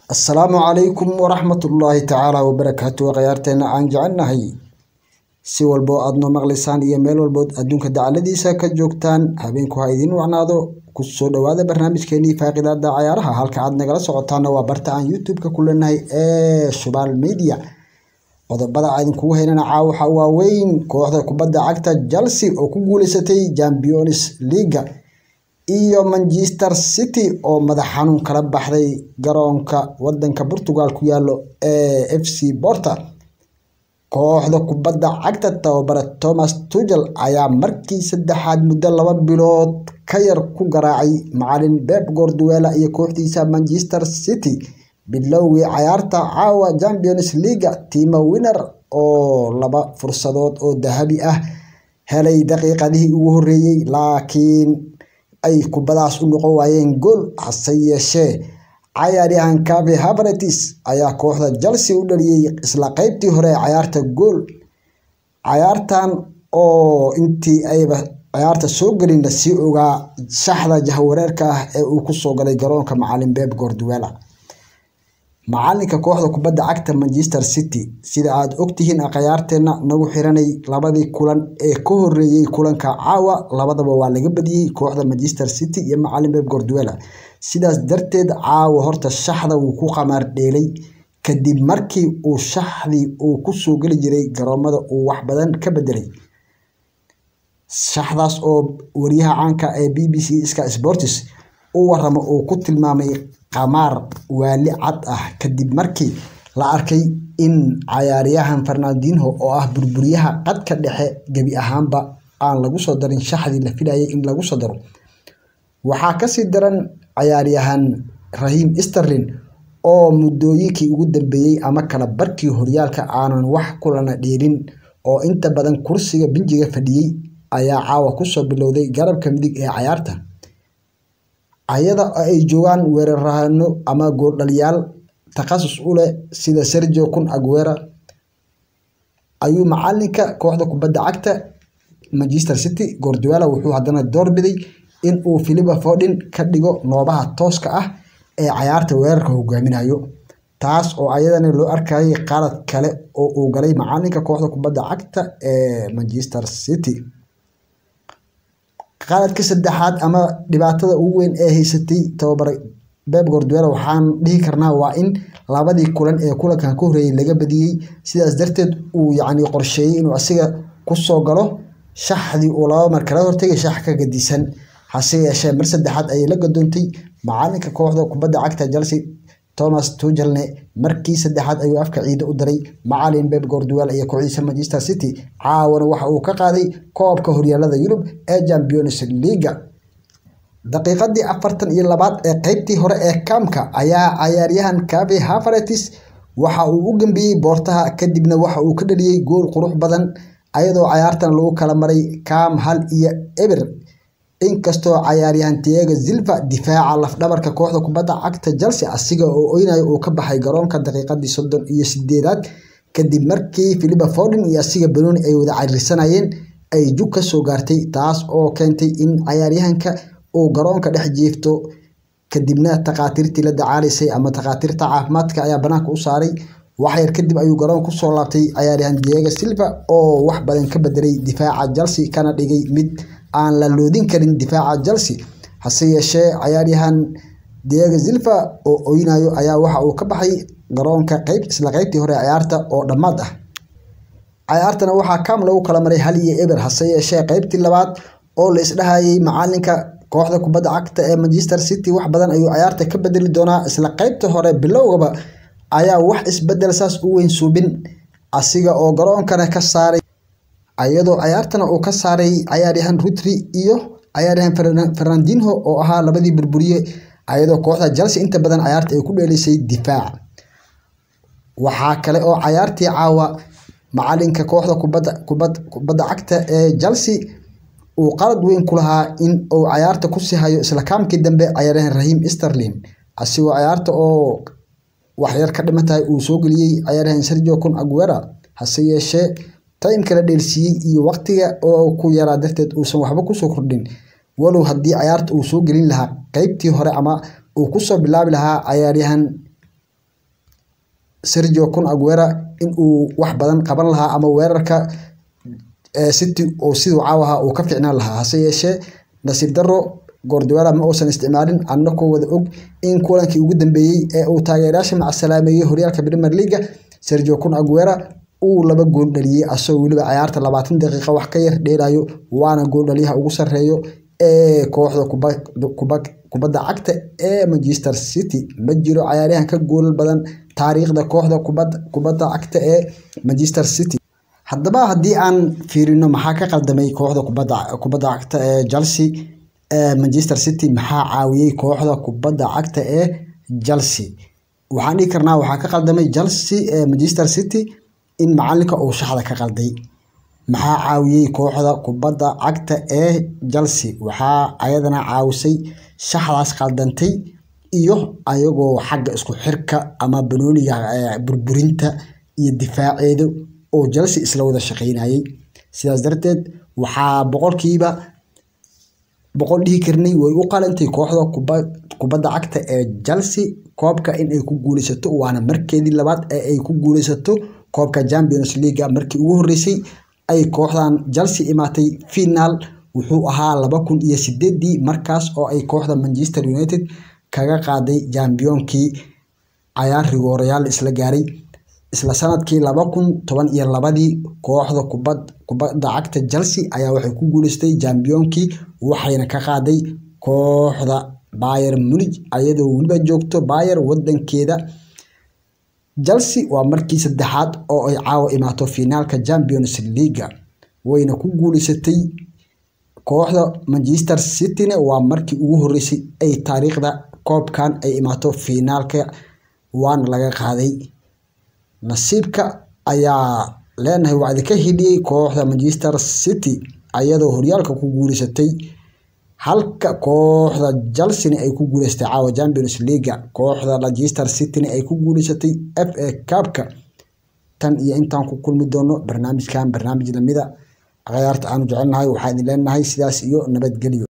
assalaamu calaykum waraxmatullaahi tacaala wabarakaatu khiyaarteena aan jecelnahay si walboo aad noo maqlaysaan iyo meel walbood adduunka dacaladiisa ka joogtaan habeenku ha idiin wacnaado ku soo dhowaada barnaamijkeenii faaqidaada cayaaraha halka aad nagala socotaana waa barta aan youtube-ka ku leenahay ee shubaal media qodobada aan idinkugu haynana caawaxa waaweyn kooxda kubadda cagta chelsea oo ku guuleysatay champions leaga iyo manchester city oo madax xanuun kala baxday garoonka wadanka portugal ku yaalo ee f c borta kooxda kubadda cagta tababare thomas tugel ayaa markii saddexaad muddo laba bilood ka yar ku garaacay macalin beb gorduela iyo kooxdiisa manchester city bilowgii cayaarta caawa champions leaga tiima winner oo laba fursadood oo dahabi ah helay daqiiqadihii ugu horeeyey laakiin ay kubadaas u noqon waayeen gool hase yeeshee cayaaryahan cave havertz ayaa kooxda chelsea u dhaliyey isla qeybtii hore ee cayaarta gool cayaartan oo intii ayba cayaarta soo gelin la sii ogaa shaxda jahwareerka ah ee uu kusoo galay garoonka macalin beb gorduela macalinka kooxda kubadda cagta manchester city sida aad ogtihiin akhyaarteena nagu xiranay labadii kulan ee ka horeeyey kulanka caawa labadaba waa laga badiyey kooxda manchester city iyo macalin beb gorduela sidaas darteed caawa horta shaxda wuu ku qamaar dheelay kadib markii uu shaxdii uu kusoo geli jiray garoomada uu wax badan ka bedelay shaxdaas oo wariyaha caanka ee b b c ska sports u waramo uu ku tilmaamay qamaar waali cad ah kadib markii la arkay in cayaaryahan fernandinho oo ah burburiyaha qadka dhexe gebi ahaanba aan lagu soo darin shaxdii la filayay in lagu soo daro waxaa kasii daran cayaaryahan rahim sterlin oo muddooyinkii ugu dambeeyey ama kala barkii horyaalka aanan wax kulana dheelin oo inta badan kursiga binjiga fadhiyey ayaa caawa kusoo bilowday garabka midig ee cayaarta ayada ay joogaan weerarahano ama gooldhaliyaal takhasus u leh sida sergio kun aguera ayuu macalinka kooxda kubadda cagta manchester city gorduela wuxuu haddana doorbiday in uu philipa fordin ka dhigo noobaha tooska ah ee cayaarta weerarka hogaaminayo taas oo ayadana loo arkayay qalad kale oo uu galay macalinka kooxda kubadda cagta ee manchester city qaladka saddexaad ama dhibaatada ugu weyn ee haysatay tababare beb gorduela waxaan dhihi karnaa waa in labadii kulan ee kulankan ka horeeyey laga badiyey sidaas darteed uu yacni qorsheeyey inuu asiga kusoo galo shaxdii uu laba mar kala hortagay shax ka gadisan hase yeeshee mar saddexaad ayay la gadoontay macalinka kooxda kubadda cagta chelsea thomas tugelne markii saddexaad ayuu afka ciida u daray macalin beb gorduel iyo kooxdiisa manchester city caawana waxa uu ka qaaday koobka horyaalada yurub ee champions leaga daqiiqadii afartan iyo labaad ee qeybtii hore ee kaamka ayaa cayaaryahan cave havertz waxa uu u gambiyey boortaha kadibna waxa uu ka dhaliyey gool qurux badan ayadoo cayaartan lagu kala maray kaam hal iyo eber inkastoo cayaaryahan tiaga zilva difaaca lafdhabarka kooxda kubadda cagta chelsea asiga oo oynayo uu ka baxay garoonka daqiiqadii soddon iyo sideedaad kadib markii philipa fordin iyo asiga benoni ay wada cariirsanayeen ay jug ka soo gaartay taas oo keentay in cayaaryahanka uu garoonka dhex jiifto kadibna takhaatiirtii la dacaalaysay ama takhaatiirta caafimaadka ayaa banaanka u saaray waxyar kadib ayuu garoon kusoo laabtay cayaaryahan diego silva oo wax badan ka bedelay difaaca chelsea kana dhigay mid aan la loodin karin difaaca chelsea hase yeeshee cayaaryahan diego silva oo oynayo ayaa waxa uu ka baxay garoonka qeyb isla qeybtii hore cayaarta oo dhammaad ah cayaartana waxaa kaam lagu kala maray hal iyo eber hase yeeshee qeybtii labaad oo la isdhahayay macalinka kooxda kubadda cagta ee manchester city wax badan ayuu cayaarta ka bedeli doonaa isla qeybta hore bilowgaba ayaa wax isbedel saas u weyn suubin asiga oo garoonkana ka saaray ayadoo cayaartana uu ka saaray cayaaryahan rutri iyo cayaaryahan fernandinho oo ahaa labadii burburiye ayadoo kooxda chelsea inta badan cayaarta ay ku dheelisay difaac waxaa kale oo cayaartii caawa macalinka kooxda kubadda cagta ee chelsea uu qalad weyn ku lahaa in uu cayaarta kusii hayo isla kaamkii dambe cayaaryahan rahim sterlin asigoo cayaarta oo waxyar ka dhiman tahay uu soo geliyey cayaaryahan sergio kun aguera hase yeeshee timeka la dheelsiiyey iyo waqtiga oo ku yaraa darteed uusan waxba kusoo kordhin walow haddii cayaarta uu soo gelin lahaa qeybtii hore ama uu kusoo bilaabi lahaa cayaaryahan Sergio Kun Aguero in uu wax badan qaban lahaa ama weerarka City oo siduu caawa ahaa uu ka fiicnaan lahaa hase yeeshee nasiib darro Guardiola ma uusan isticmaalin annagoo wada og in kulankii ugu dambeeyay ee uu taageerayaasha macasalaameeyay horyaalka Premier League Sergio Kun Aguero uu laba gool dhaliyay asagoo weliba ciyaarta labaatan daqiiqo wax ka yar dheelayo waana gool dhaliyaha ugu sarreeyo ee kooxda kubadda cagta ee Manchester City ma jiro ciyaaryahan ka goolal badan taariikhda kooxda kubadda cagta ee Manchester City haddaba haddii aan fiirino maxaa ka qaldamay kooxda kubadda cagta ee Chelsea ee Manchester City maxaa caawiyay kooxda kubadda cagta ee Chelsea waxaan dhihi karnaa waxaa ka qaldamay Chelsea ee Manchester City in macalinka uu shaxda ka qalday maxaa caawiyay kooxda kubadda cagta ee Chelsea waxaa ayadana caawisay shaxdaas qaldantay iyo ayagoo xagga isku xirka ama banooniga burburinta iyo difaaceeda oo Chelsea isla wada shaqeynayay sidaas darteed waxaa boqolkiiba boqol dhihi karnay way u qalantay kooxda kubadda cagta ee Chelsea koobka in ay ku guuleysato waana markeedii labaad ee ay ku guuleysato koobka Champions League markii ugu horeysay ay kooxdan Chelsea imaatay finaal wuxuu ahaa laba kun iyo sideedii markaas oo ay kooxda Manchester United kaga qaaday championkii cayaar rigoorayaal isla gaaray isla sanadkii laba kun toban iyo labadii kooxda kubadda cagta Chelsea ayaa waxay ku guuleysatay championkii waxayna ka qaaday kooxda Bayern Munich ayadoo weliba joogto Bayern wadankeeda Chelsea waa markii saddexaad oo ay caawa imaato finaalka Champions League wayna ku guuleysatay kooxda Manchester City-na waa markii ugu horeysay ay taariikhda koobkan ay imaato finaalka waana laga qaaday nasiibka ayaa leenahay waa idinka hidhiyey kooxda Manchester City ayadoo horyaalka ku guuleysatay halka kooxda Chelsea ay ku guuleysatay caawa Champions League kooxda Manchester City ay ku guuleysatay FA Cup-ka tan iyo intaan ku kulmi doono barnaamijkan barnaamij lamida ciyaarta aanu jecelnahay waxaan idin leenahay sidaas iyo nabadgelyo